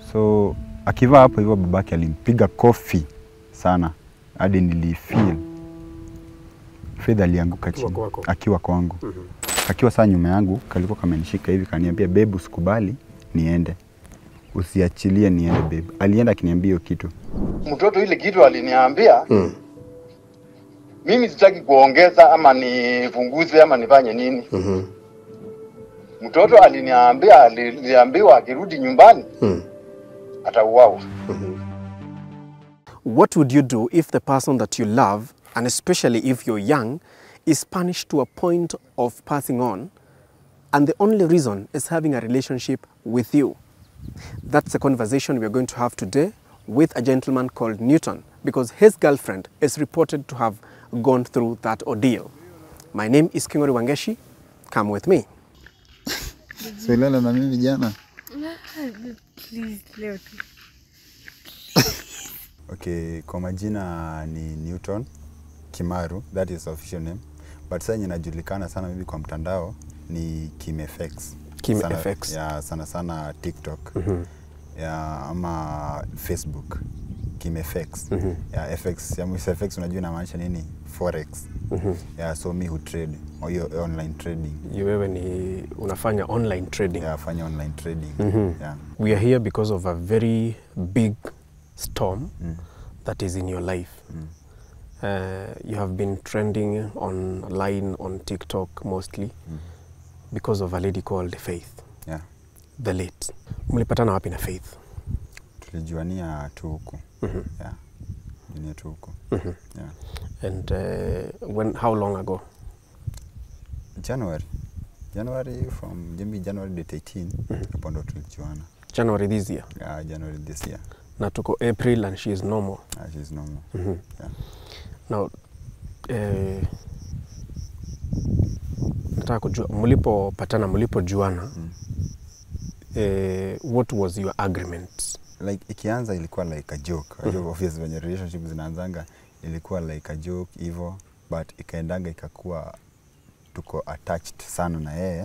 So akivaa hapo hivyo, babake alimpiga kofi sana hadi nilifeel Faith alianguka Akiwa chini kwako. akiwa kwangu akiwa saa nyuma yangu, kalikuwa kamenishika hivi, kaniambia bebu, usikubali niende, usiachilie niende bebu. Alienda akiniambia hiyo kitu mtoto ile kitu aliniambia mimi sitaki kuongeza ama nipunguze ama nifanye nini. Mtoto aliniambia, aliambiwa akirudi nyumbani atauawa. What would you do if the person that you love, and especially if you're young, is punished to a point of passing on, and the only reason is having a relationship with you? That's the conversation we are going to have today with a gentleman called Newton, because his girlfriend is reported to have gone through that ordeal. My name is Kingori Wangeshi. Come with me. silala na mimi jana. Please, leo tu. Okay, kwa majina ni Newton Kimaru, that is official name. But sasa yenye inajulikana sana mimi kwa mtandao ni KimFX. Kim sana, FX. Ya, sana sana TikTok. Ya, ama Facebook. KimFX. Ya, FX, ya FX unajua inamaanisha nini? Forex. Ya, so mi hutrade, au hiyo online trading. You wewe ni unafanya online trading. Ya, fanya online trading. Ya. We are here because of a very big storm that is in your life. Uh, you have been trending online on TikTok mostly because of a lady called Faith, Ya. the late. Mlipatana wapi na Faith? Tulijuania tu huku. Ya. Junia tu huku. Ya. And uh, when, how long ago? January. January from maybe January date 18 hapo ndo tulijuana. January this year. Yeah, January this year. Na tuko April and she is normal. Ah, she's normal. Yeah. Now, eh, nataka kujua mlipopatana, mlipojuana eh, what was your agreement? Like ikianza ilikuwa like a joke. Mm -hmm. Obviously when relationship zinaanzanga ilikuwa like a joke hivyo but ikaendanga ikakuwa tuko attached sana na yeye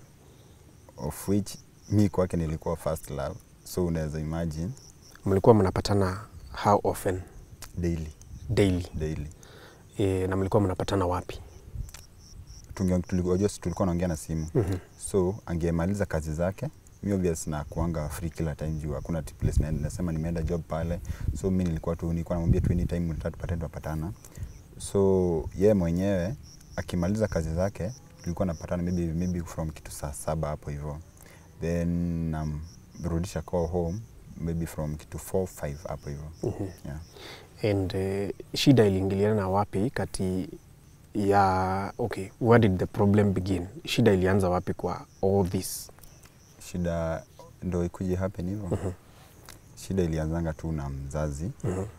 of which mi kwake nilikuwa first love so unaweza imagine Mlikuwa mnapatana how often? daily Daily. daily Eh, na mlikuwa mnapatana wapi? Tunge- tulikuwa unajua si tulikuwa naongea na simu so angemaliza kazi zake mi obvious na kuanga free kila time juu hakuna ti- place na, nasema nimeenda job pale so mi nilikuwa tu nilikuwa namwambia tu anytime unataka tupatane tunapatana so ye mwenyewe akimaliza kazi zake tulikuwa napatana maybe, maybe from kitu saa saba hapo hivyo then namrudisha call home maybe from kitu 4 5 hapo hivyo yeah. And eh, shida iliingiliana wapi kati ya okay, where did the problem begin? Shida ilianza wapi kwa all this? shida ndo ikuje happen hivyo shida ilianzanga tu na mzazi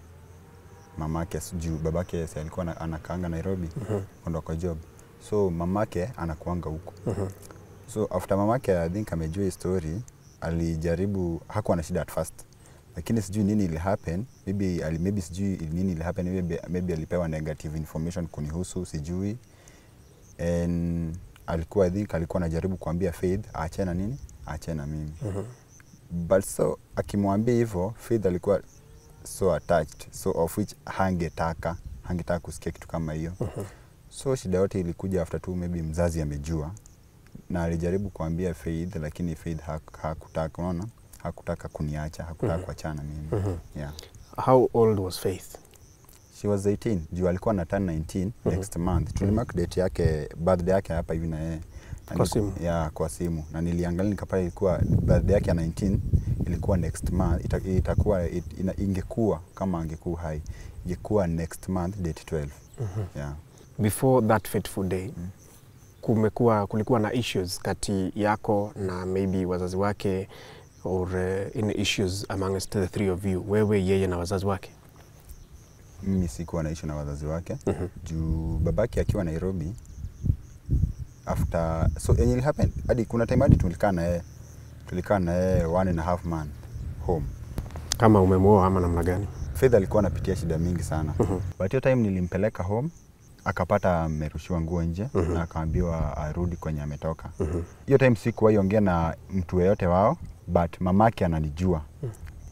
mamake si- juu babake si alikuwa ana- anakaanga nairobi kwenda kwa job so mamake anakuanga huko so after mamake i think amejua hii story alijaribu hakuwa na shida at first lakini sijui nini ili happen maybe, ali, maybe sijui nini ili happen maybe, maybe alipewa negative information kunihusu sijui and alikuwa I think alikuwa anajaribu kuambia Faith aachane na nini aachane na mimi but so akimwambia hivyo Faith alikuwa so attached so of which hangetaka hangetaka kusikia kitu kama hiyo so shida yote ilikuja after tu maybe mzazi amejua na alijaribu kuambia Faith lakini Faith hak- hakutaka unaona hakutaka kuniacha hakutaka kuachana na mimi yeah How old was Faith? she was 18 juu alikuwa na turn 19 next month tulimark date yake birthday yake hapa hivi na yeye Na Kwa niliku- simu? ya kwa simu na niliangalia nikapata ilikuwa birthday yake ya 19 ilikuwa next month ita, itakuwa it, ina, ingekuwa kama angekuwa hai ingekuwa next month date 12 yeah Before that fateful day kumekuwa kulikuwa na issues kati yako na maybe wazazi wake or uh, in issues amongst the three of you, wewe, yeye na wazazi wake? mimi sikuwa naishi na wazazi wake juu babake akiwa Nairobi after so yenye ili happen hadi kuna time hadi tulikaa na yeye tulikaa na yeye one and a half man home Kama umemwoa ama namna gani? Faith alikuwa anapitia shida mingi sana but hiyo time nilimpeleka home akapata amerushiwa nguo nje na akaambiwa arudi kwenye ametoka hiyo time sikuwahi ongea na mtu yeyote wao but mamake ananijua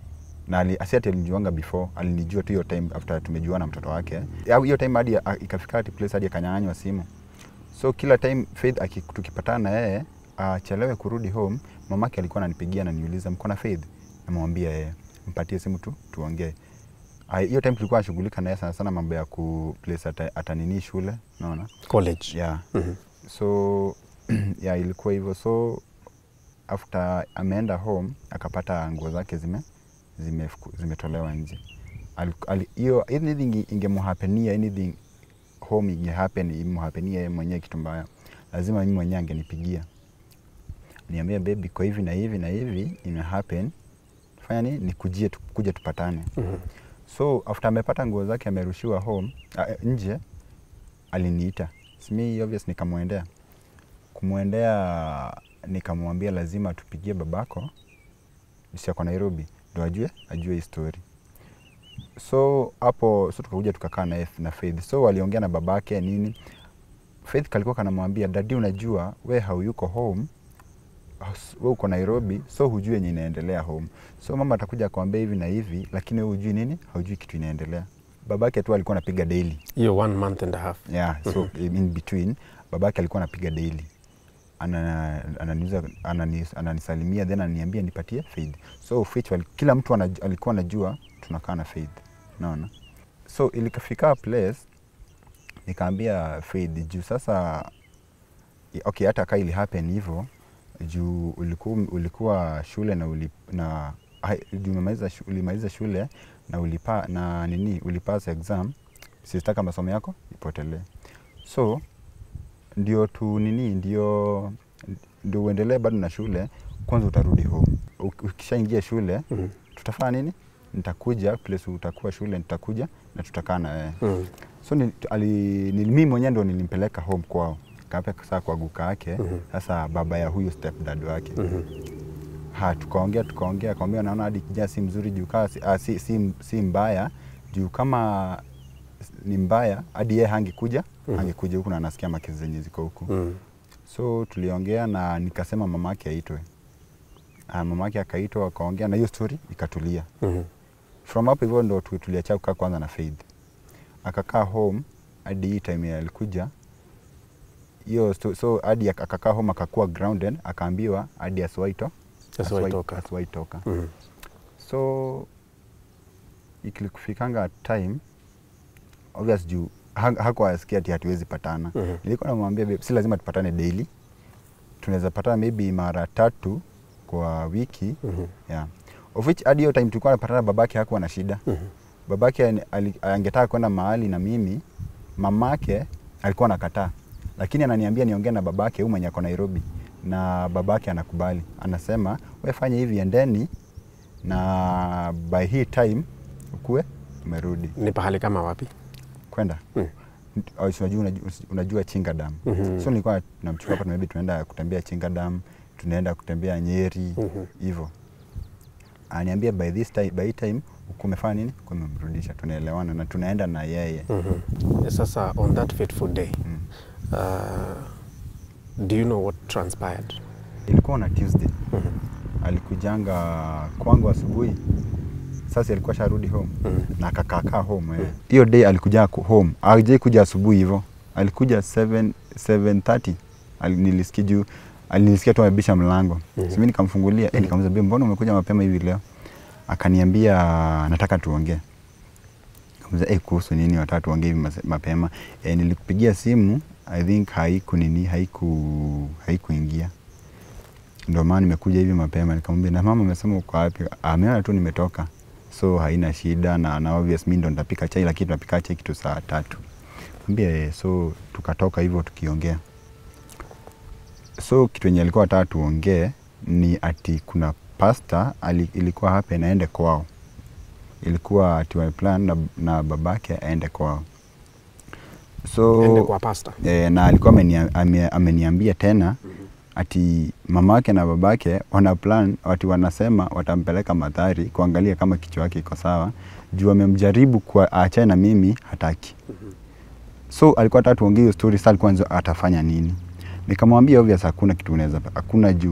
na ali- asi ati alinijuanga before alinijua tu hiyo time after tumejuana mtoto wake Au hiyo time hadi a- ikafika ati place hadi akanyang'anywa simu so kila time Faith aki- tukipatana na yeye achelewe kurudi home mamake alikuwa ananipigia ananiuliza mko na Faith namwambia yeye mpatie simu tu tuongee Ah, hiyo time tulikuwa nashughulika naye sana sana mambo ya ku place ata, atanini shule naona college yeah. so yeah, ilikuwa hivyo so after ameenda home akapata nguo zake zime zimefuku- zimetolewa nje Al- ali- hiyo anything ingemhapenia anything home ingehappen imhapenia yeye mwenyewe kitu mbaya lazima mimi mwenyewe angenipigia niambia baby kwa hivi na hivi na hivi ime happen fanya nini nikujie tu, kuja tupatane so after amepata nguo zake amerushiwa home uh, nje aliniita simi obvious nikamwendea kumwendea nikamwambia lazima tupigie babako si ako Nairobi ndo ajue ajue hii story so hapo so tukakuja tukakaa na, na Faith so waliongea na babake nini Faith kalikuwa kanamwambia dadi unajua we hauyuko home as- we uko Nairobi so hujui yenye inaendelea home so mama atakuja akwambia hivi na hivi lakini we hujui nini haujui kitu inaendelea babake tu alikuwa anapiga daily hiyo one month and a half yeah, so in between babake alikuwa anapiga daily Ana- ananiuza anani- ananisalimia then ananiambia nipatie Faith so Faith wali- kila mtu anaj, alikuwa anajua tunakaa na Faith naona so ilikafika place nikaambia Faith juu sasa i- okay hata kaa ili happen hivyo juu ulikuwa, ulikuwa shule na, uli, na hai- juu umemaliza shu- ulimaliza shule na ulipa na nini ulipass exam sistaka masomo yako ipotelee so ndio tu nini ndio ndio uendelee bado na shule kwanza utarudi home Uk- ukishaingia shule Mhm. tutafanya nini nitakuja place utakuwa shule nitakuja na tutakaa na wewe Mm. so ni, ali, ni, mimi mwenyewe ndo nilimpeleka home kwao kape saa kwa guka yake sasa baba ya huyu stepdad wake ha tukaongea tukaongea akamwambia naona hadi kijana si mzuri juu kaa si, ah, si, si, si mbaya juu kama ni mbaya hadi yeye hangekuja hangekuja huku na anasikia makezi zenye ziko huku Mm. so tuliongea na nikasema mamake aitwe Ah, mamake akaitwa akaongea na hiyo story ikatulia Mhm. from hapo hivyo ndo tu- tuliacha kukaa kwanza na Faith. Akakaa home hadi hii time ya alikuja hiyo sto- so hadi ak- akakaa home akakuwa grounded akaambiwa hadi asiwaito Asiwahi toka. asiwaitoka Mhm. so ikikufikanga time obvious juu ha- hakuwa asikia ati hatuwezi patana Mhm. nilikuwa namwambia babe, si lazima tupatane daily tunaweza patana maybe mara tatu kwa wiki Mhm. yeah. of which hadi hiyo time tulikuwa napatana babake hakuwa na shida Mhm. babake ani- ali- angetaka kwenda mahali na mimi mamake alikuwa anakataa lakini ananiambia niongee na babake huyu mwenye ako Nairobi na babake anakubali anasema we fanya hivi endeni na by hii time ukue umerudi ni pahali kama wapi kwenda Mm. Au si unajua, unajua, unajua Chinga Dam Mhm. so nilikuwa namchukua hapa maybe tunaenda kutembea Chinga Dam tunaenda kutembea Nyeri Mhm. hivyo aniambia by this time, by hii time uko umefanya nini uko umemrudisha tunaelewana na tunaenda na yeye Mhm. sasa on that fateful day Mm. uh, do you know what transpired ilikuwa na Tuesday alikujanga kwangu asubuhi sasa alikuwa sharudi home na akakaakaa home eh. hiyo day alikuja ku- home ajai kuja asubuhi hivyo alikuja 7 7:30 Ali- nilisikia juu alinisikia tu amebisha mlango mm simi nikamfungulia eh, nikamuuliza "Babe, mbona umekuja mapema hivi leo akaniambia nataka tuongee Kamuza, eh, kuhusu nini wataka tuongee hivi mase- mapema eh, nilikupigia simu i think haiku nini haiku haikuingia ndio maana nimekuja hivi mapema nikamwambia na mama amesema uko wapi ameona tu nimetoka so haina shida na, na obvious mimi ndo nitapika chai lakini tunapika chai kitu saa tatu ambia eh, so tukatoka hivyo tukiongea so kitu yenye alikuwa ataka tuongee ni ati kuna pasta ali, ilikuwa hapa inaende kwao ilikuwa ati wa plan na, na babake aende kwao so ende kwa pasta e, na alikuwa amenia- ame- ameniambia tena ati mamake na babake wana plan ati wanasema watampeleka madhari kuangalia kama kichwa yake iko sawa juu amemjaribu kwa aachane na mimi hataki so alikuwa ataka tuongee hiyo story sasa alikuwa anzo- atafanya nini nikamwambia obvious hakuna kitu unaweza hakuna juu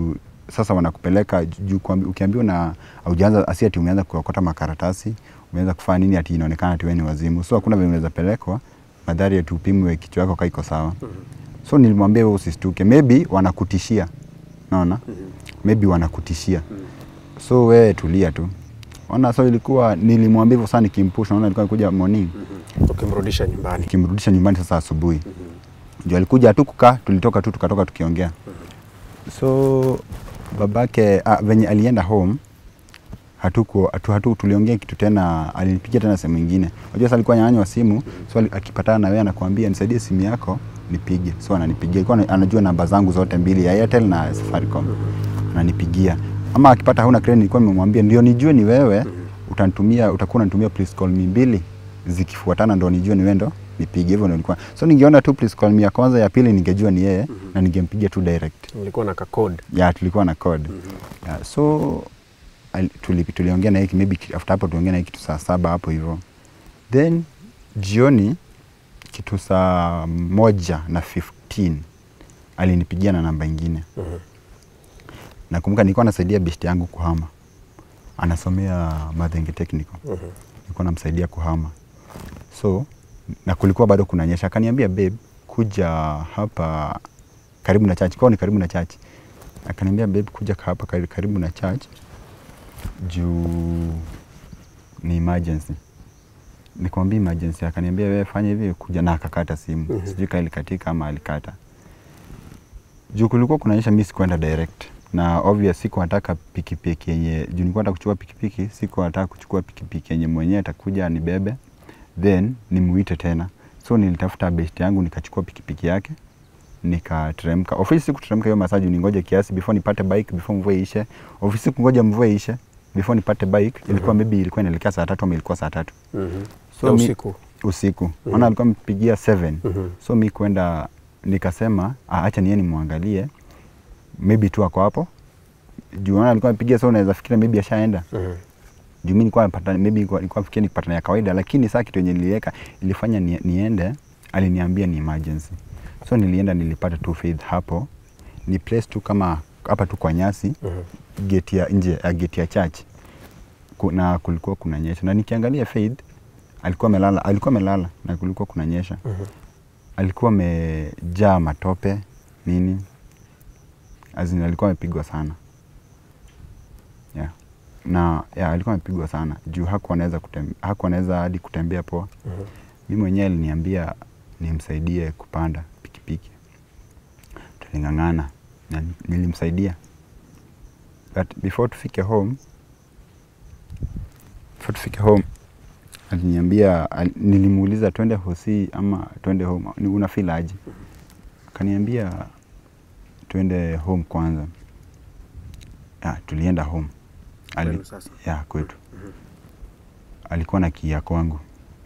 sasa wanakupeleka juu kuambi- ukiambiwa na aujaanza asi ati umeanza kuokota makaratasi umeanza kufanya nini ati inaonekana ati wewe ni wazimu so hakuna vile unaweza pelekwa madhari ati upimwe kichwa yako kaiko sawa so nilimwambia wewe usistuke maybe wanakutishia naona maybe wanakutishia so wewe tulia tu ona so ilikuwa nilimwambia hivyo sana nikimpush naona alikuwa anakuja morning ukimrudisha nyumbani nikimrudisha nyumbani sasa asubuhi ndio alikuja tu kukaa tulitoka tu tukatoka tukiongea so babake ah, venye alienda home hatuku hatu, hatu, tuliongea kitu tena alinipigia tena sehemu ingine unajua sasa alikuwa nyang'anywa simu so ali- akipatana na wewe anakuambia nisaidie simu yako nipige so ananipigia alikuwa ana- anajua namba zangu zote mbili ya Airtel na Safaricom ananipigia ama akipata hauna credit nilikuwa nimemwambia ndio nijue ni wewe utanitumia utakuwa unanitumia please call me mbili zikifuatana ndo nijue ni wewe ndo nipige hivyo ndo nilikuwa so ningeona tu please call me ya kwanza ya pili ningejua ni yeye na ningempigia tu direct nilikuwa na kakod ya tulikuwa na code ya, so al- tuli, tuliongea na hiki maybe ki- after hapo tuongea na hiki kitu saa saba hapo hivyo then jioni kitu saa moja na 15 alinipigia na namba ingine nakumbuka nilikuwa nasaidia best yangu kuhama anasomea Mathenge Technical nilikuwa namsaidia kuhama so na kulikuwa bado kunanyesha akaniambia babe kuja hapa karibu na church kwao ni karibu na church akaniambia babe kuja hapa kari- karibu na church juu ni emergency nikamwambia emergency akaniambia wewe fanya hivi kuja na akakata simu sijui kama ilikatika ama alikata juu kulikuwa kunaonyesha mi sikuenda direct na obvious siku nataka pikipiki yenye juu nilikuwa nataka kuchukua pikipiki siku nataka kuchukua pikipiki yenye mwenyewe atakuja anibebe then nimuite tena so nilitafuta best yangu nikachukua pikipiki yake nikateremka ofisi sikuteremka hiyo masaa juu ningoje kiasi before nipate bike before mvua ishe ofisi kungoja mvua ishe before nipate bike ilikuwa maybe ilikuwa inaelekea saa tatu ama ilikuwa saa tatu Ya mi- usiku. usiku maana alikuwa amepigia 7 so mi kwenda nikasema ah, acha niye nimwangalie maybe tu ako hapo juu maana alikuwa amepigia so unaweza fikiria maybe ashaenda juu mi nilikuwa napata maybe nilikuwa nilikuwa nafikiria nikipatana ya kawaida lakini saa kitu yenye niliweka ilifanya ni, niende aliniambia ni emergency so nilienda nilipata tu faith hapo ni place tu kama hapa tu kwa nyasi gate ya nje ya gate ya church Ku- na kulikuwa kunanyesha na nikiangalia faith alikuwa amelala alikuwa amelala na kulikuwa kunanyesha alikuwa amejaa matope nini As in, alikuwa amepigwa sana yeah. na yeah, alikuwa amepigwa sana juu hakuwa anaweza kutem- hakuwa anaweza hadi kutembea poa mi mwenyewe aliniambia nimsaidie kupanda pikipiki tuling'ang'ana na nilimsaidia but before tufike home before tufike home aliniambia al, nilimuuliza twende hosi ama twende home ni una feel aje akaniambia twende home kwanza ya, tulienda home Ali, Kwenu sasa? ya kwetu alikuwa na kia kwangu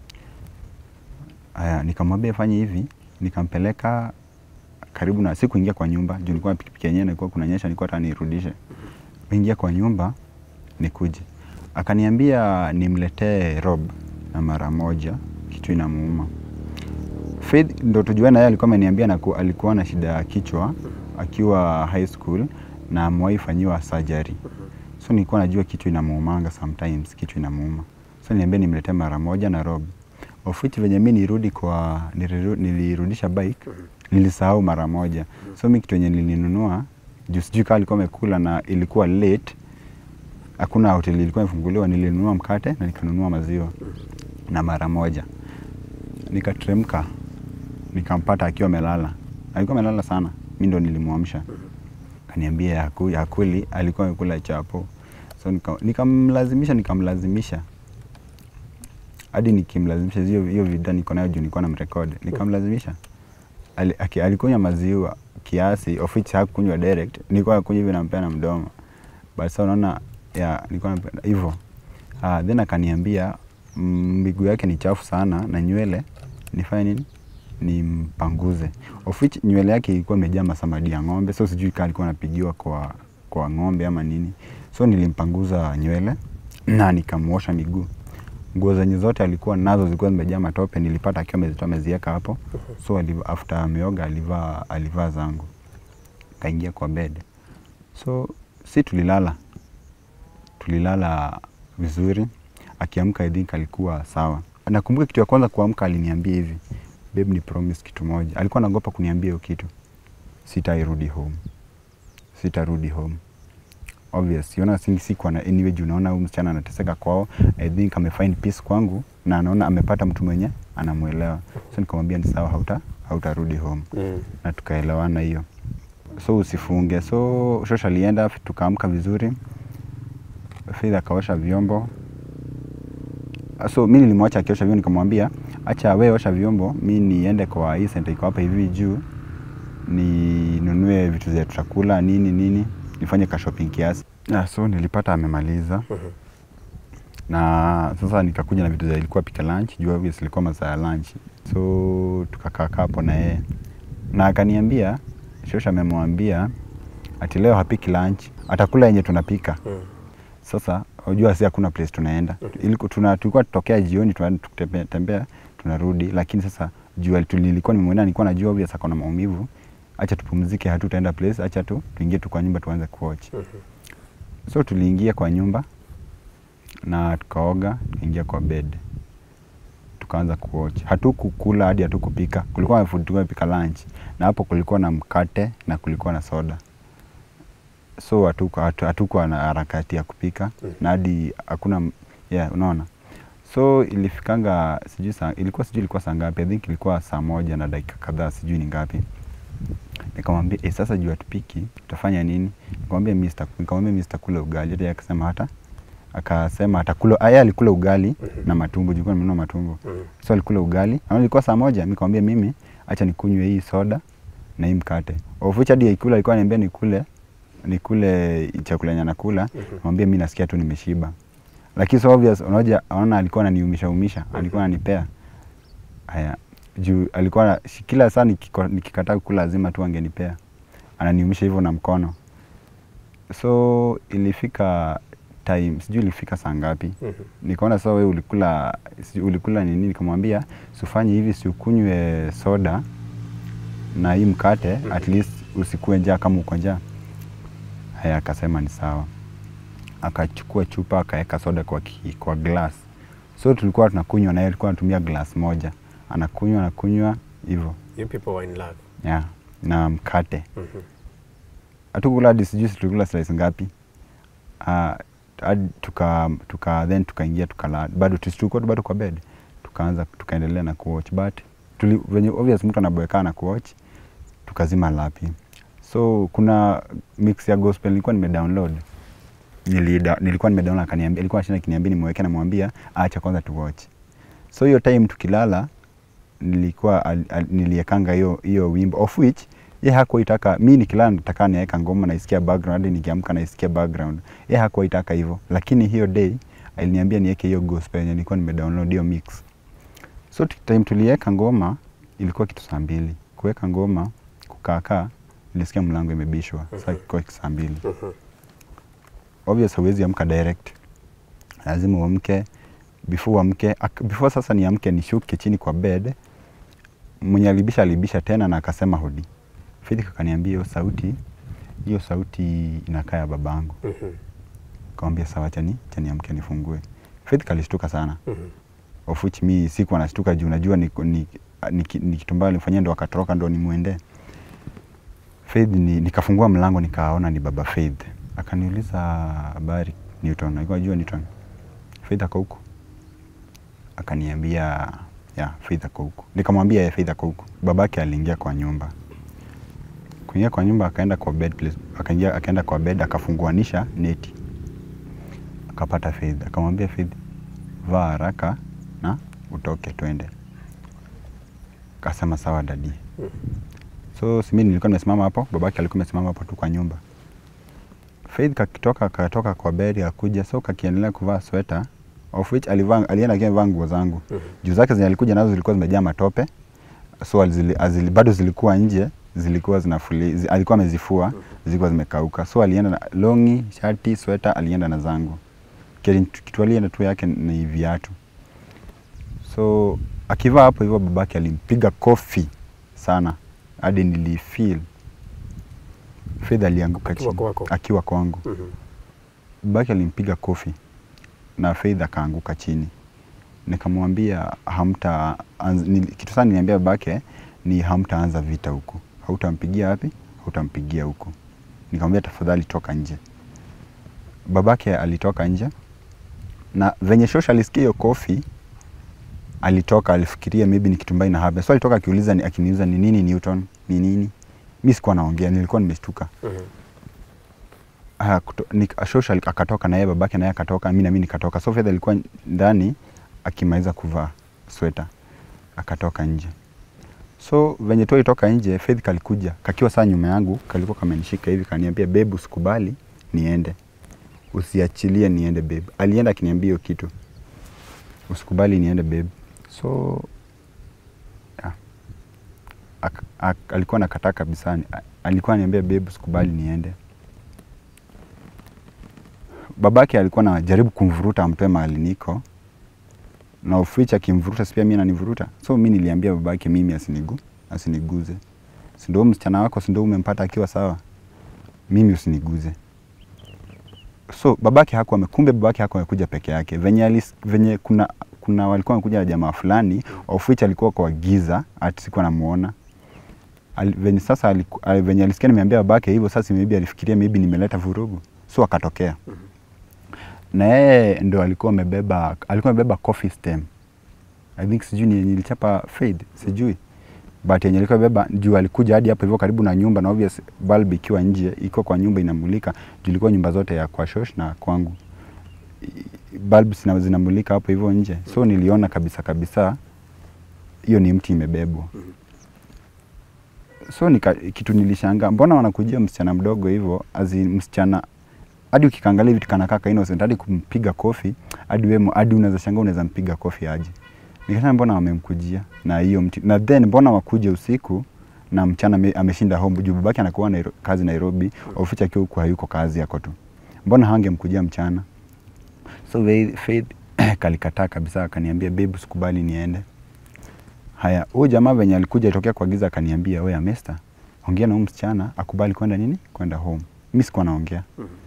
aya nikamwambia fanye hivi nikampeleka karibu na sikuingia kwa nyumba juu nilikuwa na pikipiki yenyewe nilikuwa kunanyesha nilikuwa hata nirudishe ingia kwa nyumba nikuje akaniambia nimletee rob na mara moja kichwa inamuuma Faith ndo tujue na yeye alikuwa ameniambia na ku- alikuwa na shida ya kichwa akiwa high school na amewahi fanyiwa surgery. So nilikuwa najua kichwa inamuumanga sometimes, kichwa inamuuma. So niliambia nimletee mara moja na Rob. Of which venye mimi nirudi kwa niliru, nilirudisha bike nilisahau mara moja. So mimi kitu yenye nilinunua juu sijui kama alikuwa amekula na ilikuwa late hakuna hoteli ilikuwa imefunguliwa, nilinunua mkate na nikanunua maziwa na mara moja nikateremka nikampata akiwa amelala, alikuwa amelala sana, mi ndo nilimwamsha, kaniambia haku- hakuli, alikuwa amekula chapo. So nika- nikamlazimisha nikamlazimisha hadi nikimlazimisha, hiyo hiyo video niko nayo juu nilikuwa namrekodi, nikamlazimisha Ali, aki- alikunywa maziwa kiasi of which hakunywa direct, nilikuwa nakunywa hivi nampea na mdomo, but sasa unaona ya nilikuwa nampea hivyo. Uh, then akaniambia mm, miguu yake ni chafu sana na nywele nifanye nini nimpanguze of which nywele yake ilikuwa imejaa masamadi ya ng'ombe so sijui kama alikuwa anapigiwa kwa, kwa ng'ombe ama nini so nilimpanguza nywele na nikamwosha miguu nguo zenye zote alikuwa nazo zilikuwa zimejaa matope nilipata akiwa amezitoa ameziweka hapo so aliv- after ameoga alivaa alivaa zangu kaingia kwa bed so si tulilala tulilala vizuri akiamka I think alikuwa sawa nakumbuka kitu ya kwanza kuamka aliniambia hivi babe ni promise kitu moja alikuwa anaogopa kuniambia hiyo kitu sitairudi home sitarudi home obvious yona singi siku ana anyway juu naona huyu msichana anateseka kwao i think amefind peace kwangu na anaona amepata mtu mwenye anamwelewa so nikamwambia ni sawa hauta hautarudi home Mm. na tukaelewana hiyo so usifunge so shosh alienda tukaamka vizuri Faith akaosha vyombo so mi nilimwacha akiosha vyombo nikamwambia acha we osha vyombo mi niende kwa hii center iko hapa hivi juu ninunue vitu vya tutakula nini nini nifanye ka shopping kiasi yeah, so nilipata amemaliza na sasa nikakuja na vitu za ilikuwa pika lunch juu obviously ilikuwa masaa ya lunch so tukakaa kaa hapo na yeye na akaniambia shosha amemwambia ati leo hapiki lunch atakula yenye tunapika Mm. sasa unajua si hakuna place tunaenda Iliku- tuna tulikuwa tutokea jioni tunaenda tukitembea tembea tunarudi lakini sasa jua tu- nilikuwa nimemwona nilikuwa najua obvious ako na maumivu acha tupumzike hatutaenda place acha tu tuingie tu kwa nyumba tuanze kuwatch so tuliingia kwa nyumba na tukaoga tukaingia kwa bed tukaanza kuwatch hatukukula hadi hatukupika kulikuwa na food tulikuwa tumepika lunch na hapo kulikuwa na mkate na kulikuwa na soda so hatukuwa hatu, hatukuwa na harakati ya kupika Mhm. na hadi hakuna m- yeah, unaona so ilifikanga sijui saa, ilikuwa sijui ilikuwa saa ngapi i think ilikuwa saa moja na dakika kadhaa sijui ni ngapi nikamwambia eh, sasa juu hatupiki tutafanya nini nikamwambia mimi sita- nikamwambia mimi sitakula ugali hata yeye akasema hata akasema atakula ah, yeye alikula ugali na matumbo juu nimenunua matumbo Mm. so alikula ugali na ilikuwa saa moja mimi nikamwambia mimi acha nikunywe hii soda na hii mkate of which hadi ikula alikuwa ananiambia nikule nikule chakula yenye anakula mwambie mimi nasikia tu nimeshiba lakini so obvious unaoja anaona alikuwa ananiumisha umisha alikuwa ananipea haya juu alikuwa na- shi- kila saa nikiko- nikikataa kukula lazima tu angenipea ananiumisha hivyo na mkono so ilifika time sijui ilifika saa ngapi Mhm. nikaona sawa wewe ulikula si- ulikula nini nikamwambia sifanye hivi siukunywe soda na hii mkate at least usikue njaa kama uko njaa haya akasema ni sawa akachukua chupa akaweka soda kwa, ki, kwa glass so tulikuwa tunakunywa na yeye alikuwa anatumia glass moja anakunywa anakunywa hivyo You people were in love. yeah, na mkate Mhm. hatukula hadi sijui si tulikula slice ngapi uh, hadi tuka, tuka then tukaingia tukala bado tu- tulikuwa tu bado kwa bed tukaanza tukaendelea na kuwatch but tuli, venye obvious mtu anaboekana na kuwatch tukazima lapi so kuna mix ya gospel nilikuwa nimedownload Nilida, nilikuwa nimedownload akaniambia ilikuwa shina kiniambia nimewekea namwambia acha kwanza tu watch so hiyo time tukilala nilikuwa al, al, niliekanga hiyo hiyo wimbo of which ye hakuwa itaka mi nikilala nataka niweka ngoma naisikia background hadi nikiamka naisikia background ye hakuwa itaka hivyo lakini hiyo day aliniambia niweke hiyo gospel yenye nilikuwa nimedownload hiyo mix so t- time tuliweka ngoma ilikuwa kitu saa mbili kuweka ngoma kukaakaa nilisikia mlango imebishwa sasa ilikuwa saa mbili obvious hauwezi amka direct lazima uamke before uamke ak- before sasa niamke nishuke chini kwa bed mwenye alibisha alibisha tena na akasema hodi Faith akaniambia hiyo sauti hiyo sauti inakaa ya babangu Mhm. kamwambia sawa chani chani amke nifungue Faith kalishtuka sana Mhm. of which mi siku anashtuka juu najua ni, ni, ni, ni, ni kitu mbaya alimfanyia ndo akatoroka ndo nimwende Faith ni, nikafungua mlango nikaona ni baba Faith akaniuliza habari Newton alikuwa anajua Newton Faith ako huko akaniambia ya Faith ako huko nikamwambia ya Faith ako huko babake aliingia kwa nyumba kuingia kwa nyumba akaenda kwa bed place akaingia akaenda kwa bed akafunguanisha neti akapata Faith akamwambia Faith vaa haraka na utoke twende kasema sawa dadi so simi nilikuwa nimesimama hapo babake alikuwa amesimama hapo tu kwa nyumba Faith kakitoka katoka kwa bed akuja so kakiendelea kuvaa sweta of which alivaa alienda akiwa amevaa nguo zangu juu zake zenye alikuja nazo zilikuwa zimejaa matope so azili, azili, bado zilikuwa nje zilikuwa zinafuli zi, alikuwa amezifua zilikuwa zimekauka so alienda na longi shati sweta alienda na zangu Kile kitu alienda tu yake ni viatu so akivaa hapo hivyo babake alimpiga kofi sana hadi nilifeel Faith alianguka Akiwa chini kwako? akiwa kwangu. Mhm. Babake alimpiga kofi na Faith akaanguka chini. Nikamwambia hamta anz, nil, kitu sana niliambia babake ni hamtaanza vita huko. Hautampigia wapi? Hautampigia huko. Nikamwambia tafadhali toka nje. Babake alitoka nje na venye shosha alisikia hiyo kofi alitoka, alifikiria maybe ni kitu mbaya ina happen. So alitoka akiuliza ni, akiniuliza ni nini Newton, ni nini? Mimi sikuwa naongea, nilikuwa nimeshtuka. Mhm. Ah, kuto- nik- Shosha alik- akatoka na yeye babake naye akatoka, mimi na mimi nikatoka. So Faith alikuwa ndani akimaliza kuvaa sweta, akatoka nje. So venye tu alitoka nje, Faith kalikuja kakiwa saa nyuma yangu, kalikuwa kamenishika hivi, kaniambia babe, usikubali niende, usiachilie niende babe. Alienda akiniambia hiyo kitu, usikubali niende babe. So yeah. Ak, ak, alikuwa nakataa kabisa, A- alikuwa ananiambia babe, usikubali niende babake alikuwa anajaribu kumvuruta amtoe mahali niko na uficha akimvuruta si pia mimi ananivuruta so mi niliambia babake mimi asinigu asiniguze si ndio msichana wako si ndio umempata akiwa sawa mimi usiniguze so babake hakuwa ame- kumbe babake hakuwa amekuja peke yake venye, alis, venye kuna kuna walikuwa wamekuja na jamaa fulani of which alikuwa kwa giza ati sikuwa namuona Al, venye sasa aliku, al, venye alisikia nimeambia babake hivyo sasa maybe alifikiria maybe nimeleta vurugu so akatokea na yeye ndo alikuwa amebeba alikuwa amebeba coffee stem I think sijui ni nilichapa fade sijui but yenye alikuwa amebeba juu alikuja hadi hapo hivyo karibu na nyumba na obvious bulb ikiwa nje iko kwa nyumba inamulika juu ilikuwa nyumba zote ya kwa shosh na kwangu I- bulb zina, zinamulika hapo hivyo nje so niliona kabisa kabisa hiyo ni mti imebebwa so nika, kitu nilishangaa mbona wanakujia msichana mdogo hivyo azi msichana hadi ukikaangalia vitu kanakaa ka innocent hadi kumpiga kofi hadi wewe hadi unaweza shangaa unaweza mpiga kofi aje nikasema mbona wamemkujia na hiyo mti na then mbona wakuje usiku na mchana ame- ameshinda home juu babake anakuwa Nairo, kazi Nairobi oficha akiwa huku hayuko kazi yako tu mbona hangemkujia mchana so Faith- Faith kalikataa kabisa akaniambia babe sikubali niende haya huyu jamaa venye alikuja tokea kwa giza akaniambia wewe Mester ongea na huyu msichana akubali kwenda nini kwenda home mimi sikuwa naongea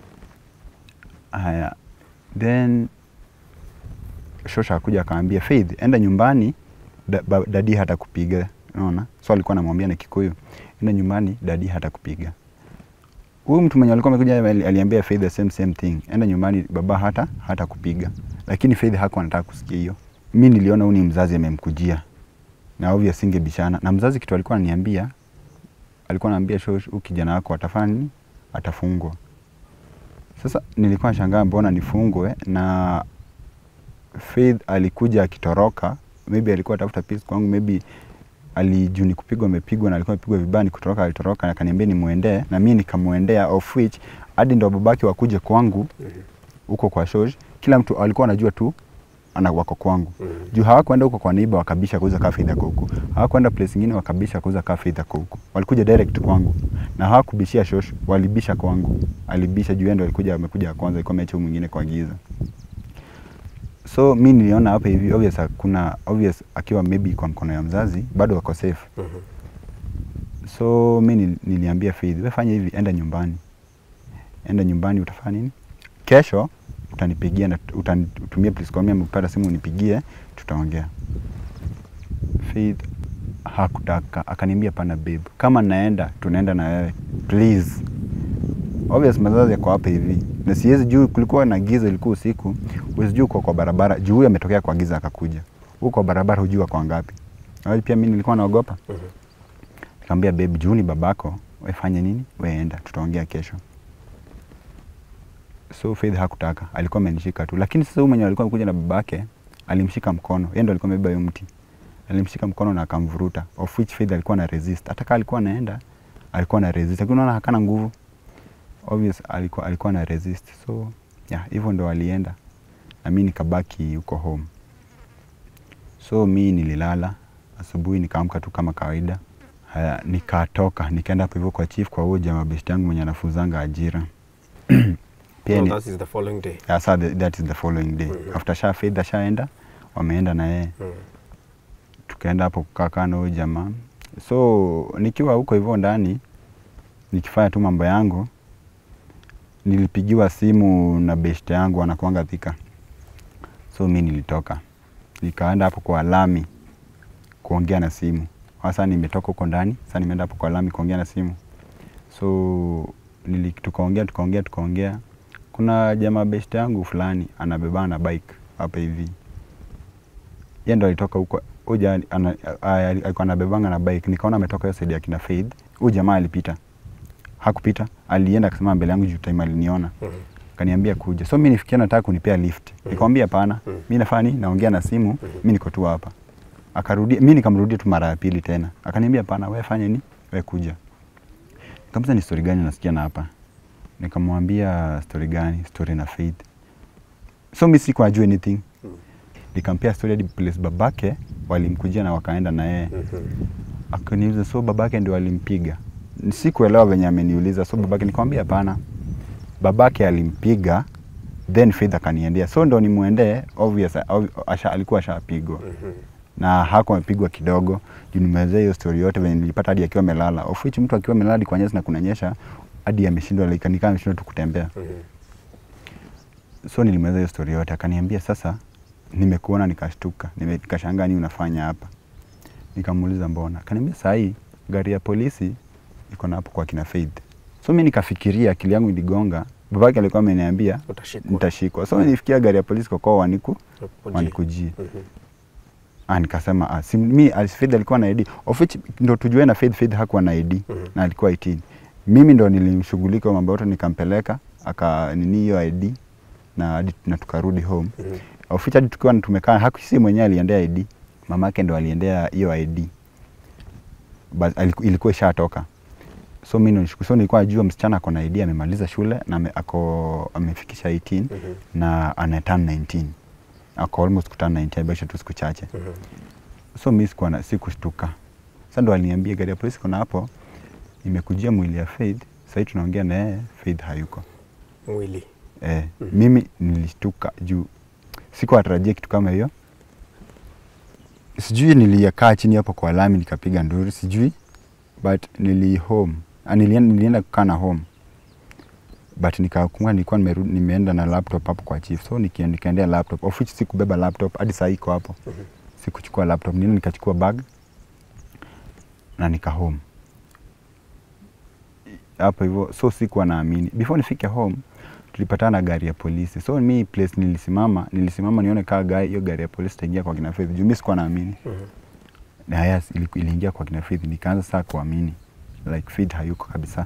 haya then shosha akuja akaambia Faith enda nyumbani da, ba, dadi hata kupiga unaona so alikuwa anamwambia na Kikuyu enda nyumbani dadi hata kupiga huyu mtu mwenye alikuwa amekuja ali- aliambia Faith the same same thing enda nyumbani baba hata hata kupiga lakini Faith hakuwa anataka kusikia hiyo mi niliona huyu ni mzazi amemkujia na obvious singebishana na mzazi kitu alikuwa ananiambia alikuwa ananiambia shosh huyu kijana wako atafanya nini atafungwa sasa nilikuwa nashangaa mbona nifungwe na Faith alikuja akitoroka, maybe alikuwa atafuta peace kwangu, maybe alijuu ni kupigwa amepigwa na alikuwa amepigwa vibaya, ni kutoroka alitoroka, na akaniambia nimwendee, na mimi nikamwendea, of which hadi ndo babake wakuje kwangu huko kwa shosh, kila mtu alikuwa anajua tu ana wako kwangu juu hawakwenda huko kwa neighbor wakabisha kuuza kaa Faith ako huko, hawakwenda place ingine wakabisha kuuza kaa Faith ako huko, walikuja direct kwangu na hawakubishia shosh, walibisha kwangu, alibisha juu yeye ndo alikuja, amekuja ya kwanza, alikuwa ameacha huyu mwingine kwa giza so mi niliona hapa hivi obvious kuna obvious akiwa maybe kwa mkono ya mzazi bado wako safe so mi nil- niliambia Faith wewe fanya hivi enda nyumbani enda nyumbani utafanya nini kesho utanipigia na utanitumia please call me ama ukipata simu unipigie tutaongea Faith hakutaka akaniambia pana babe kama naenda tunaenda na wewe please obvious mazazi yako hapa hivi na siwezi juu kulikuwa na giza ilikuwa usiku huwezi juu uko kwa barabara juu huyu ametokea kwa giza akakuja huko kwa barabara hujua kwa ngapi na pia mimi nilikuwa naogopa nikamwambia babe juu ni babako we fanye nini we enda tutaongea kesho so Faith hakutaka alikuwa amenishika tu lakini sasa huyu mwenye alikuwa amekuja na babake alimshika mkono yeye ndo alikuwa amebeba hiyo mti alimshika mkono na akamvuruta of which Faith alikuwa na resist hata kama alikuwa anaenda alikuwa na resist lakini unaona hakana nguvu obvious alikuwa alikuwa na resist so yeah hivyo ndo alienda na mi nikabaki huko home so mi nililala asubuhi nikaamka tu kama kawaida haya nikatoka nikaenda hapo hivyo kwa chief kwa huyo jamaa best yangu mwenye anafuzanga ajira pia No, ni, that is the following day. yeah, so the, that is the following day after sha faith ashaenda wameenda na yeye Mm. tukaenda hapo kukaa kaa na huyo jamaa so nikiwa huko hivyo ndani nikifanya tu mambo yangu nilipigiwa simu na beshte yangu anakuanga Thika, so mi nilitoka nikaenda hapo kwa lami kuongea na simu. Sasa nimetoka huko ndani, sasa nimeenda hapo kwa lami kuongea na simu, so nili, tukaongea tukaongea tukaongea. Kuna jamaa beshte yangu fulani anabebana na bike hapa hivi, yeye ndo alitoka huko huja ana- a- a- alikuwa anabebanga na bike, nikaona ametoka hiyo side ya kina Faith. Huyu jamaa alipita, hakupita, alienda akasema mbele yangu juu time aliniona kaniambia kuja. So mimi nifikia nataka kunipea lift. Nikamwambia hapana. Mimi nafanya nini? Naongea na simu, mimi niko tu hapa. Akarudia, mimi nikamrudia tu mara ya pili tena. Akaniambia hapana, wewe fanya nini? Wewe kuja. Nikamwambia ni story gani nasikia na hapa? Nikamwambia story gani? Story na Faith. So mimi sikuwa najua anything. Nikampea story hadi place babake walimkujia na wakaenda na yeye. Akaniuliza so babake ndio alimpiga. Sikuelewa venye ameniuliza. So babake nikamwambia hapana babake alimpiga then Faith akaniendea, so ndo nimwendee, obvious ob- asha, alikuwa ashapigwa na hakuwa amepigwa kidogo, juu nimeelezea hiyo story yote venye nilipata hadi akiwa amelala, of which mtu akiwa amelala hadi kwa nyasi na kunanyesha hadi ameshindwa like, nikaa ameshindwa tu kutembea. So nilimweleza hiyo story yote, akaniambia sasa, nimekuona nikashtuka, nime- nikashangaa nini unafanya hapa. Nikamuuliza mbona, akaniambia saa hii gari ya polisi iko na hapo kwa kina Faith. So mi nikafikiria, akili yangu iligonga, babake alikuwa ameniambia Utashikwa. nitashikwa. So nilifikia gari ya polisi kwa kwa waniku Wakujie. wanikujie. Mhm. Ah, nikasema ah, si, mi al- Faith alikuwa na ID of which ndo tujue na Faith, Faith hakuwa na ID Mhm. na alikuwa 18. Mimi ndo nilimshughulika kwa mambo yote, nikampeleka aka nini hiyo ID na hadi na tukarudi home Mhm. of which hadi tukiwa tumekaa, hakusi mwenyewe aliendea ID, mamake ndo aliendea hiyo ID but aliku- ilikuwa ishatoka so mimi ndo nishukuru. So nilikuwa najua msichana ako na ID amemaliza shule na ame, ako amefikisha 18 Mhm. na ana turn 19 ako almost kuturn 19 amebakisha tu siku chache Mhm. so mi sikuwa na sikushtuka. Sasa ndo aliniambia gari ya polisi kuna hapo, imekujia mwili ya Faith, sahii tunaongea na yeye, Faith hayuko. Mwili. Eh, mimi nilishtuka juu sikuwa natarajia kitu kama hiyo. Sijui nilikaa chini hapo kwa lami nikapiga nduru, sijui but nili home ah, nilienda, nilienda kukaa na home but nikakumbuka nilikuwa nimerudi nimeenda na laptop hapo kwa chief, so nikia- nikaendea laptop of which sikubeba laptop hadi saa hii iko hapo. Sikuchukua laptop, nini nikachukua bag na nika home hapo hivyo, so sikuwa naamini. Before nifike home tulipatana na gari ya polisi, so mi place nilisimama, nilisimama nione kaa gari hiyo gari ya polisi itaingia kwa kina Faith, juu mi sikuwa naamini Mhm. na yes, ili- iliingia kwa kina Faith, nikaanza saa kuamini like Faith hayuko kabisa.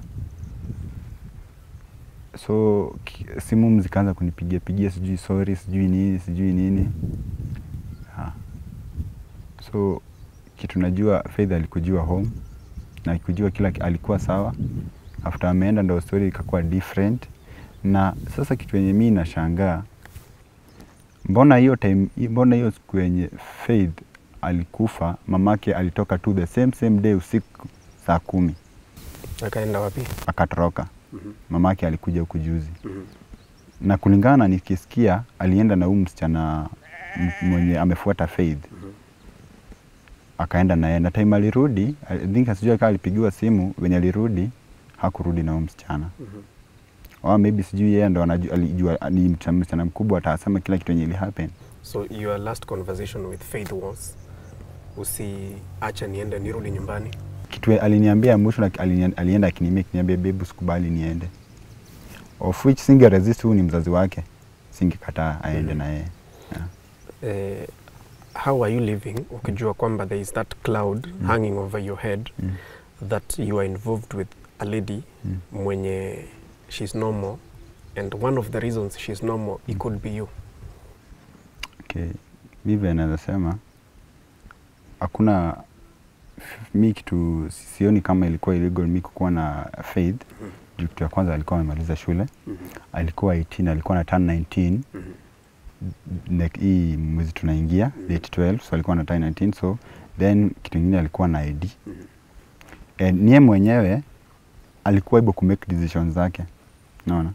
So ki- simu zikaanza kunipigia pigia, sijui sorry, sijui nini, sijui nini ha. So kitu najua Faith alikujua home na alikujua kila ki- alikuwa sawa. After ameenda ndo story ikakuwa different, na sasa kitu yenye mimi nashangaa mbona hiyo time, mbona hiyo siku yenye Faith alikufa mamake alitoka tu the same same day usiku saa kumi Akaenda wapi? akatoroka. Mamake alikuja huku juzi Mhm. na kulingana na nikisikia alienda na huyu msichana m- mwenye amefuata Faith akaenda naye na time alirudi, I think sijui kama alipigiwa simu venye alirudi hakurudi na huyu msichana or maybe sijui yeye ndo anajua- alijua ni mcha- msichana mkubwa atasema kila kitu yenye ili happen. So your last conversation with Faith was usiacha niende nirudi nyumbani. kitu aliniambia mwisho na alini- alienda akiniambia akiniambia babe usikubali niende of which singe resist huyu ni mzazi wake singekataa aende na yeye yeah. Eh, how are you living ukijua kwamba there is that cloud hanging over your head Mm. that you are involved with a lady Mm. mwenye she's normal and one of the reasons she's normal it could be you Okay. Mi vile naweza sema hakuna mi kitu sioni kama ilikuwa illegal mi kukuwa na Faith juu kitu ya kwanza alikuwa amemaliza shule alikuwa 18 alikuwa na turn 19 like hii mwezi tunaingia date 12 so alikuwa na turn 19 so then kitu ingine alikuwa na ID and niye mwenyewe alikuwa able ku make decisions zake naona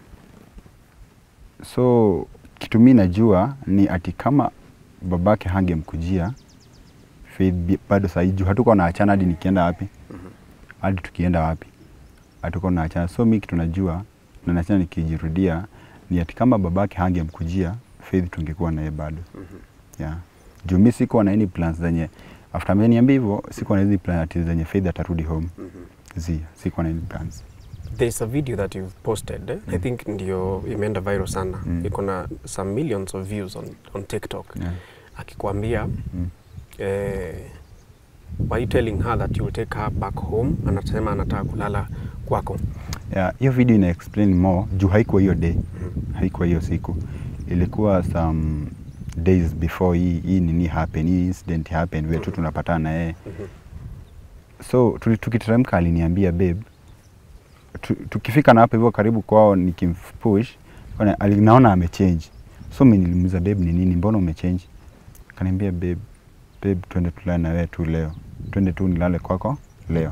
so kitu mi najua ni ati kama babake hangemkujia Faith bi- bado sahii juu hatuko na achana hadi nikienda wapi hadi tukienda wapi hatuko na achana. So mi kitu najua na nachana nikijirudia ni ati kama babake hangemkujia Faith tungekuwa naye bado. Yeah. Juu mi sikuwa na any plans zenye after ameniambia hivyo sikuwa na hizi plan ati zenye Faith atarudi home. Zi, sikuwa na any plans. There's a video that you've posted eh? I think ndio imeenda viral sana Mm. iko na some millions of views on, on TikTok Yeah. akikwambia Mm. eh, were you telling her that you will take her back home anasema anataka kulala kwako Yeah, hiyo video ina explain more juu haikuwa hiyo day, haikuwa hiyo siku, ilikuwa some days before hii hii nini happen, hii incident happen, vile tu tunapatana na yeye. So tuli- tukiteremka aliniambia babe, tu, tukifika na hapo hivyo karibu kwao nikimpush, ona- ali- naona amechange. So mimi nilimuuliza babe, ni nini, mbona umechange? Akaniambia babe, babe, twende tulale na wewe tu leo, twende tu nilale kwako leo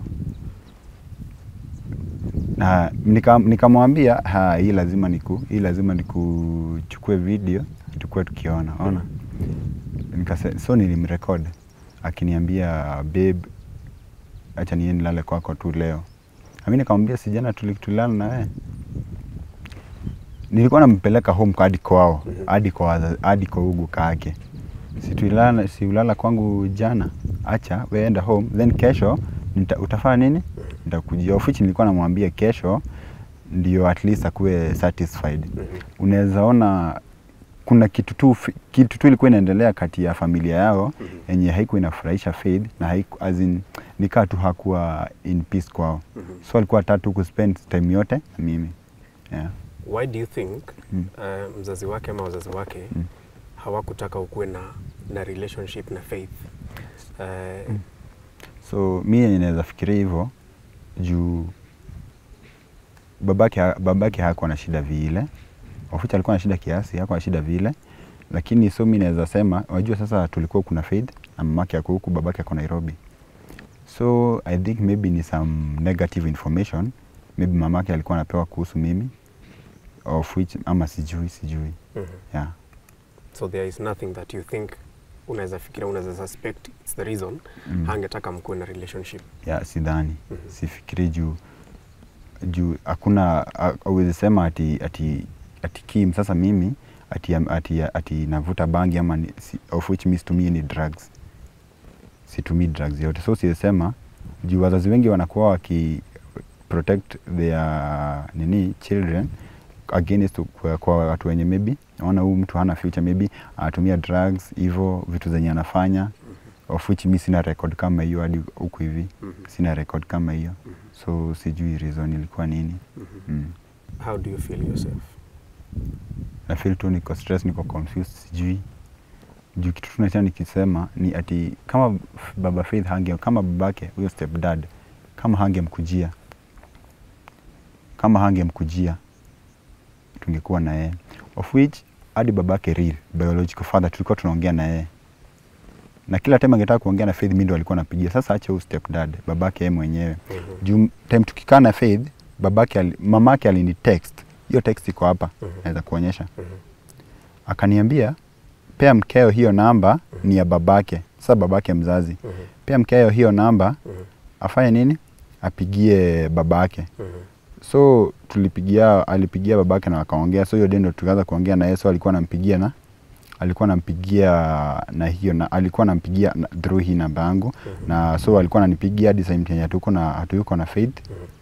na nika- nikamwambia ha, hii lazima niku hii lazima nikuchukue video tukue tukiona ona Nikase, so nilimrekod akiniambia babe acha niende nilale kwako tu leo ami nikamwambia sijana tuli- tulilala na wewe nilikuwa nampeleka home hadi kwao hadi kwa waza- hadi kwa ugu kake situlala siulala kwangu jana acha weenda home then kesho nita, utafanya nini nitakujia of which nilikuwa namwambia kesho ndio at least akuwe satisfied unaweza ona kuna kitu tu fi- kitu tu ilikuwa inaendelea kati ya familia yao yenye haikuwa inafurahisha Faith na haiku, as in, nikaa tu hakuwa in peace kwao so alikuwa tatu kuspend time yote na mimi yeah. why do you think Mm. uh, mzazi wake ama wazazi wake Mm. hawakutaka ukuwe na, na relationship na Faith uh, so mi yenye naweza fikiria hivyo juu babake, ha- babake hakuwa na shida vile oficha alikuwa na shida kiasi hakuwa na shida vile lakini so mi naweza sema wajua sasa tulikuwa kuna Faith na mamake ako huku babake ako Nairobi so I think maybe ni some negative information maybe mamake alikuwa anapewa kuhusu mimi of which ama sijui sijui mhm. yeah. so there is nothing that you think unaweza fikiria unaweza suspect it's the reason Mm. hangetaka mkuwe na relationship ya sidhani Mhm. sifikiri juu juu hakuna awezi sema ati, ati, ati Kim sasa mimi ati, ati, ati navuta bangi ama ni, si, of which mi situmii ni drugs situmii drugs yote so siwezisema juu wazazi wengi wanakuwa waki protect their nini children against kwa, kwa watu wenye maybe naona huyu mtu hana future maybe anatumia drugs hivyo vitu zenye anafanya of which mi sina record kama hiyo hadi huku hivi sina record kama hiyo so sijui reason ilikuwa nini mm. how do you feel yourself na feel tu niko stress niko confused sijui juu kitu tunacha nikisema ni ati kama f- baba Faith hange kama babake huyo stepdad kama hangemkujia kama hangemkujia tungekuwa na yeye of which hadi babake real biological father tulikuwa tunaongea na yeye na kila time angetaka kuongea na Faith mimi ndo alikuwa napigia sasa acha huyu stepdad babake yeye mwenyewe Mhm. juu time tukikaa na Faith babake ali, mamake alini text hiyo text iko hapa Mhm. naweza kuonyesha Mhm. akaniambia pea mkeo hiyo namba ni ya babake sasa babake mzazi Mhm. pea mkeo hiyo namba Mhm. afanye nini apigie babake Mhm. so tulipigia alipigia babake na wakaongea so hiyo dendo tukaanza kuongea na yeye so alikuwa anampigia na alikuwa anampigia na hiyo na alikuwa anampigia na- through hii namba yangu na so alikuwa ananipigia hadi same time hatuko na hatuyuko na Faith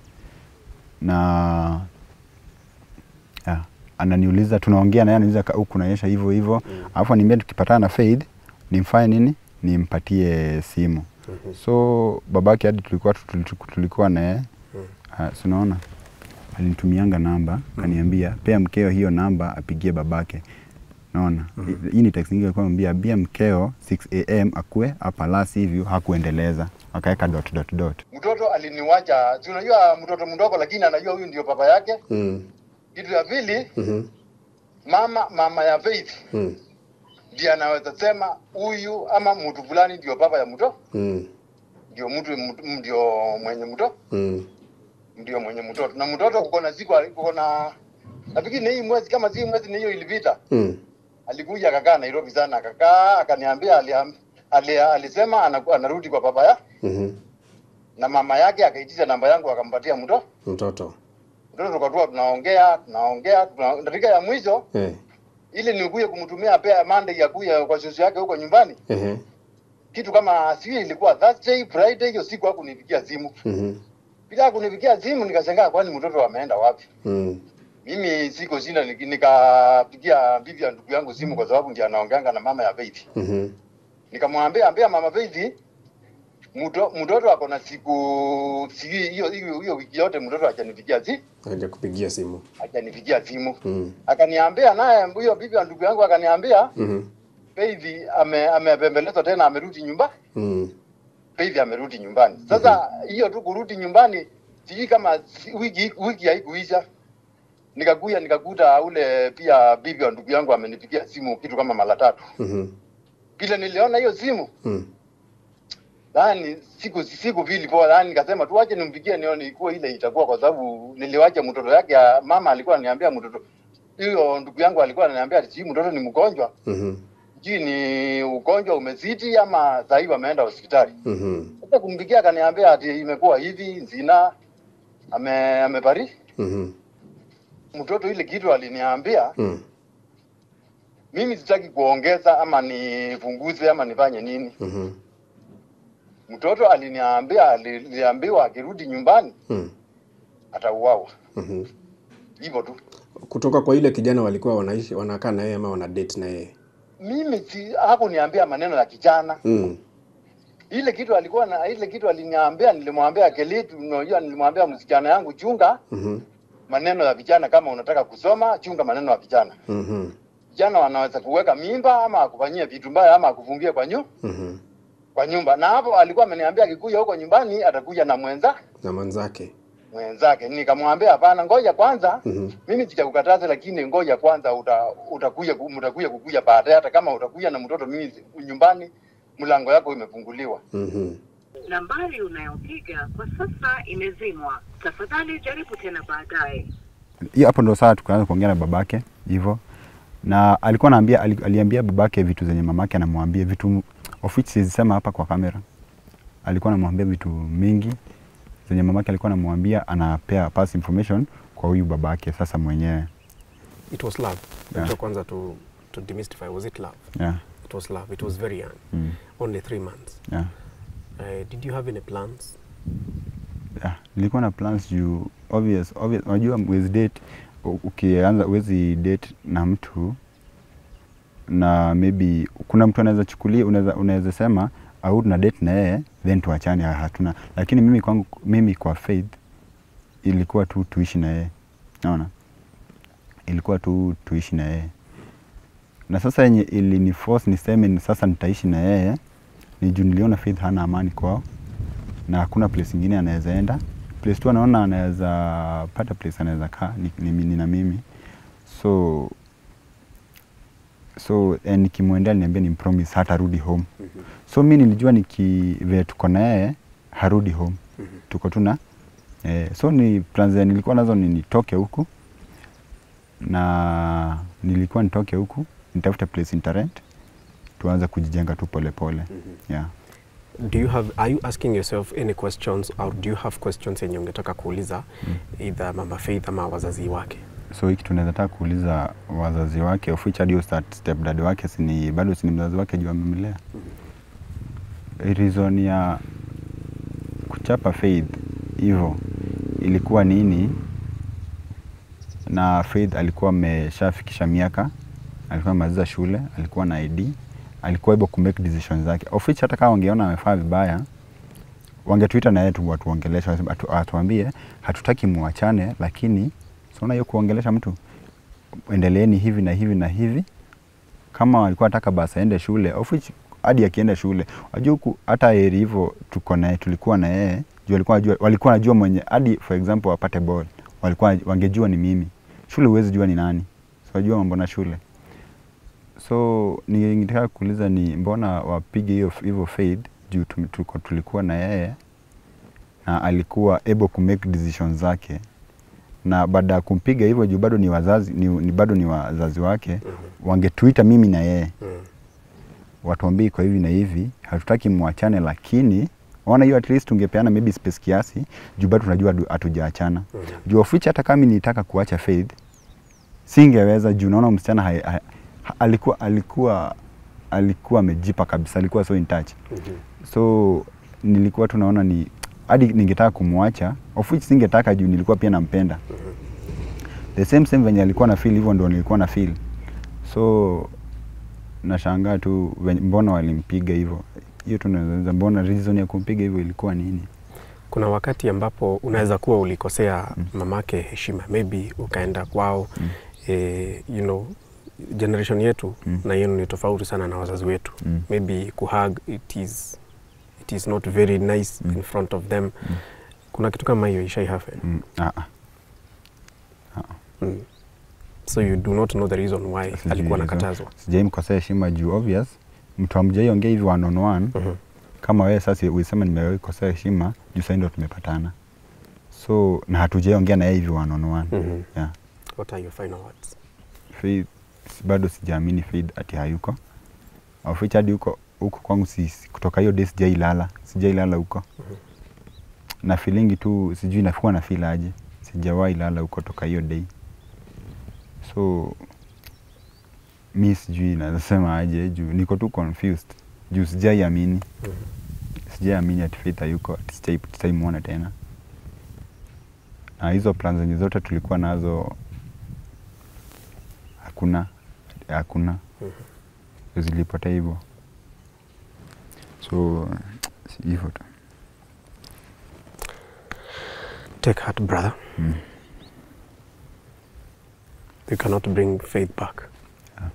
na yeah, ananiuliza tunaongea naye ananiuliza "Ka- huku naonyesha hivyo hivyo alafu ananiambia tukipatana na Faith nimfanye nini nimpatie simu Mhm. so babake hadi tulikuwa tu- tulichu- tulikuwa naye uh, sunaona alinitumianga namba kaniambia pea mkeo hiyo namba apigie babake naona Hi- hii ni text nyingine alikuwa anambia ambia mkeo 6 am akue hapa lasi hivyo hakuendeleza akaweka dot dot dot mtoto aliniwacha si unajua mtoto mdogo lakini anajua huyu ndio baba yake Mm. kitu ya pili Mhm. mama mama ya Faith Mm. ndiye anaweza sema huyu ama mtu fulani ndio baba ya mto Mm. ndio mtu mtu- ndio mwenye mto Mm. ndio mwenye mtoto na mtoto kuko na siku kuko na nafikiri ni hii mwezi kama si mwezi ni hiyo ilipita Mm. alikuja akakaa Nairobi sana akakaa akaniambia aliam- ali, alisema anaku- anarudi kwa baba ya Mhm. na mama yake akaitisha namba yangu akampatia mto Mtoto. mtoto, tukatua tunaongea tunaongea tuna, dakika ya mwisho Eh. ili nikuye kumtumia pea Monday ya kuya kwa shosho yake huko nyumbani, Ehe. kitu kama sijui ilikuwa Thursday Friday, hiyo siku hakunipigia simu. Mhm. Bila kunipigia simu nikashangaa, kwani mtoto ameenda wapi? Mm. Mimi siko shinda, nik- nikapigia bibi ya ndugu yangu simu kwa sababu ndiye anaongeanga na mama ya Faith. Mhm. Nikamwambia ambia mama Faith mto, mtoto ako na siku sijui hiyo hiyo hiyo wiki yote mtoto hajanipigia si Haja kupigia simu. hajanipigia simu. Mm. Akaniambia naye huyo bibi ya ndugu yangu akaniambia Mhm. Faith ame amepembelezwa tena amerudi nyumba. Mm. Faith amerudi nyumbani. Sasa hiyo tu kurudi nyumbani sijui kama si- wiki wiki haikuisha. Nikakuja nikakuta ule pia bibi wa ndugu yangu amenipigia simu kitu kama mara tatu. Mhm. Vile niliona hiyo simu Mm. yani siku siku vili poa, yani nikasema tu wache nimpigie nione ikuwa ile itakuwa, kwa sababu niliwacha mtoto yake ya mama alikuwa ananiambia mtoto hiyo ndugu yangu alikuwa ananiambia ati sijui mtoto ni mgonjwa, Mhm. sijui ni ugonjwa umezidi ama sasa hivi ameenda hospitali. Mhm. Sasa kumpigia akaniambia ati imekuwa hivi zina ame amefariki Mhm. mtoto. Ile kitu aliniambia Mm. mimi sitaki kuongeza ama nipunguze ama nifanye nini. Mhm. Mtoto aliniambia aliniambiwa akirudi nyumbani Mm. atauawa, Mhm. hivyo tu. Kutoka kwa ile kijana walikuwa wanaishi wanakaa na yeye ama wana date na yeye. Mimi si hakuniambia maneno ya kijana. Mm. Ile kitu alikuwa na ile kitu aliniambia, nilimwambia Kelitu, unajua, nilimwambia msichana yangu, chunga Mhm. maneno ya vijana. Kama unataka kusoma, chunga maneno ya vijana. Mhm. Vijana wanaweza kuweka mimba ama akufanyie vitu mbaya ama akufungie kwa nyu, Mhm. kwa nyumba. Na hapo alikuwa ameniambia akikuja huko nyumbani atakuja na mwenza Na manzake. mwenzake. Nikamwambia hapana, ngoja kwanza Mhm. mimi sijakukataza, lakini ngoja kwanza, uta, utakuja ku- mtakuja kukuja baadaye. Hata kama utakuja na mtoto mimi nyumbani, mlango yako imefunguliwa. Mhm. Nambari unayopiga kwa sasa imezimwa. Tafadhali jaribu tena baadaye. hiyo hapo ndo saa tukaanza kuongea na babake hivyo na alikuwa anaambia ali- aliambia babake vitu zenye mamake anamwambia vitu of which sizisema hapa kwa kamera alikuwa anamwambia vitu mingi zenye mamake alikuwa anamwambia anapea pass information kwa huyu babake sasa mwenyewe It was love. Yeah. Yeah. kwanza to to demystify was it love? yeah. It was love. It was very young. Mm. Only three months. Yeah. Uh, did you have any plans? Yeah. nilikuwa na plans juu obvious, obvious unajua mwezi date u- ukianza uwezi date na mtu na maybe kuna mtu anaweza chukulia unaweza unaweza sema au tuna date na yeye then tuachane ha- hatuna lakini mimi kwangu mimi kwa faith ilikuwa tu tuishi na yeye naona ilikuwa tu tuishi na yeye na sasa yenye iliniforce niseme ni sasa nitaishi na yeye ni juu niliona faith hana amani kwao na hakuna place ingine anaweza enda place tu anaona anaweza pata place anaweza kaa ni, ni, ni na mimi so so eh, nikimwendea niambia ni promise hatarudi home so mi nilijua niki vile tuko na yeye harudi home tuko tu na eh, so ni plans zenye nilikuwa nazo ni nitoke huku na nilikuwa nitoke huku nitafute place interrent tuanze kujijenga tu polepole yeah. Do you have are you asking yourself any questions or do you have questions yenye ungetaka kuuliza either mama Faith ama wazazi wake? so hiki tunaweza taka kuuliza wazazi wake of which hadi huyo step- stepdad wake sini bado sini mzazi wake juu amemlea reason ya kuchapa Faith hivyo ilikuwa nini na Faith alikuwa ameshafikisha miaka alikuwa amemaliza shule alikuwa na ID alikuwa able ku make decisions zake of which hata kama wangeona amefaa vibaya wangetuita na yeye tu watuongelesha waseme- atu- atuambie hatutaki muachane lakini siona hiyo kuongelesha mtu endeleeni hivi na hivi na hivi kama walikuwa nataka basi aende shule of which hadi akienda shule wajua huku hata heri hivyo tuko naye tulikuwa na yeye juu walikuwa najua walikuwa najua mwenye hadi for example wapate ball walikuwa wangejua ni mimi shule huwezi jua ni nani so wajua mambo na shule so ningetaka kuuliza ni mbona wapige hiyo hivyo Faith juu tum- tuko tulikuwa na yeye na alikuwa able ku make decisions zake na baada ya kumpiga hivyo juu bado ni wazazi ni, ni bado ni wazazi wake wangetuita mimi na yeye Mm. watuambie kwa hivi na hivi hatutaki mwachane lakini Ona hiyo at least tungepeana maybe space kiasi juu bado tunajua hatu- hatujaachana. Juu of which hata kama mimi nitaka kuacha Faith singeweza juu naona msichana hai, hai, ha- alikuwa alikuwa alikuwa amejipa kabisa, alikuwa so in touch. So nilikuwa tunaona ni hadi ningetaka kumwacha of which singetaka juu nilikuwa pia nampenda. The same same venye alikuwa na feel hivyo ndo nilikuwa na feel. So nashangaa tu venye- mbona walimpiga hivyo. Hiyo tunaweza mbona reason ya kumpiga hivyo ilikuwa nini? Kuna wakati ambapo unaweza kuwa ulikosea mamake heshima, maybe ukaenda kwao Mm. eh, you know, generation yetu Mm. na yenu ni tofauti sana na wazazi wetu Mm. maybe kuhug it is, it is not very nice Mm. in front of them kuna kitu kama hiyo ishai happen Mm, ah, ah. mm. so you do not know the reason why Sijui alikuwa hizo. nakatazwa Sijaimkosea heshima juu obvious mtu amjaiongea hivi one on one Mhm. kama wewe sasa ulisema nimewaikosea heshima juu sasa ndo tumepatana so na hatujaiongea na yeye hivi one on one Mhm. yeah. what are your final words Faith si- bado sijaamini Faith ati hayuko of which hadi huko huko kwangu si, si- kutoka hiyo day sijailala sijailala huko na feelingi tu sijui nafua na feel aje sijawahi lala huko toka hiyo day so mi sijui nasema aje juu niko tu confused juu sijaiamini sijaiamini ati Faith hayuko ati sijai- sitaimwona tena na hizo plan zenye zote tulikuwa nazo hakuna hakuna zilipotea hivyo so si- hivyo tu take heart brother Mm. you cannot bring faith back Yeah.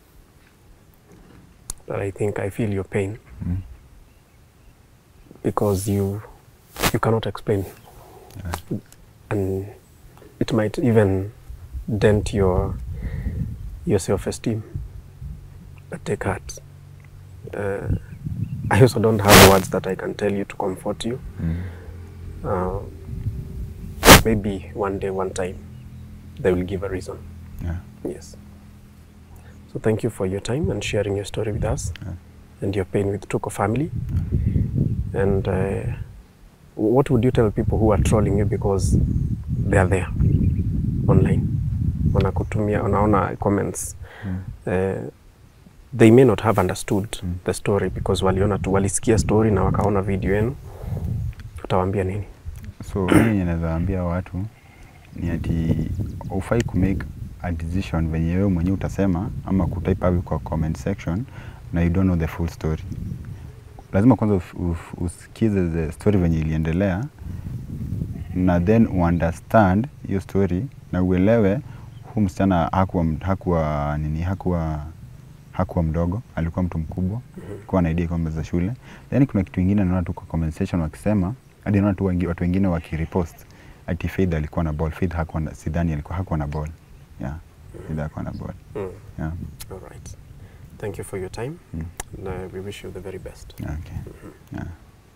but i think i feel your pain Mm. because you you cannot explain and it might even dent your your self-esteem but take heart uh, i also don't have words that i can tell you to comfort you Mm. uh, maybe one day one time they will give a reason Yeah. yes so thank you for your time and sharing your story with us Yeah. and your pain with Tuko family and uh, what would you tell people who are trolling you because they are there online wanakutumia wanaona comments uh, they may not have understood the story because waliona tu walisikia story na wakaona video yenu utawaambia nini so mimi yenye naweza ambia watu ni ati ufai kumake a decision venye wewe mwenyewe utasema ama kutype hapo kwa comment section na you don't know the full story lazima kwanza uf, uf, usikize the story venye iliendelea na then uunderstand hiyo story na uelewe huu msichana hakuwa, hakuwa nini hakuwa hakuwa mdogo alikuwa mtu mkubwa alikuwa na idea kwamba za shule then kuna kitu ingine naona tu kwa comment section wakisema hadi naona tu wengi, watu wengine wakirepost ati Faith alikuwa na ball Faith hakuwa na, sidhani alikuwa hakuwa na ball yeah Faith hakuwa na ball mm. yeah all right thank you for your time Mm. and uh, we wish you the very best okay yeah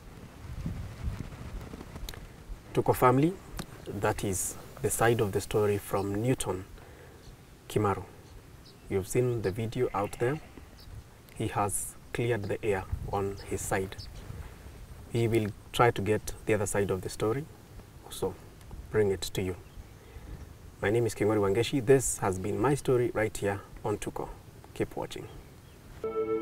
Tuko family, that is the side of the story from Newton Kimaru. You've seen the video out there. He has cleared the air on his side. He will try to get the other side of the story, so bring it to you. My name is Kingori Wangeshi. This has been my story right here on Tuko. Keep watching.